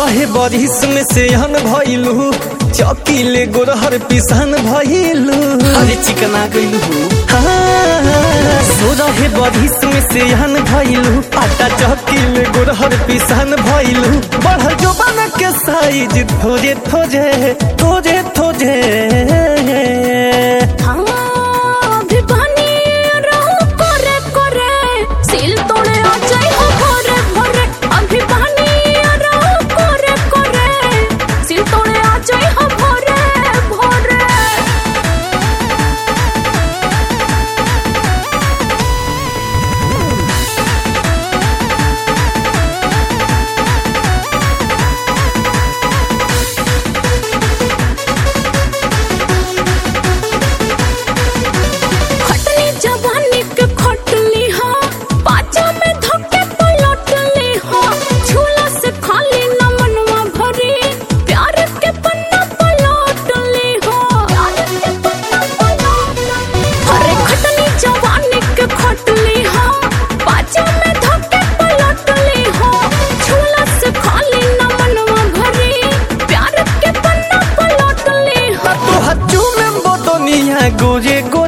रहे बरिस में से हन भइलू चौकीले गोरहर पिसान भइलू अरे चिकना गइलू सो रहे बरिस में से हन भइलू आटा चौकीले गोरहर पिसान भइलू बढ़ जो बन के साइज थोजे थोजे थोजे थोजे हाँ, अभी बनी रहू करे करे, सिल तोड़े आ जाई हो भोरे भोरे। अभी बनी रहू करे करे, सिल तोड़े आ जाई हो भोरे भोरे। खटनी जवानी के खटली हा पाचा में धक्के पलटली हा झूला से खाली न मनवा भरी प्यार के पन्ना पलटली हा अरे खटनी जवानी के खटली हा पाचा में धक्के पलटली हा झूला से खाली न मनवा भरी प्यार के पन्ना पलटली हा तोहर चूमे बोतनिया गोरे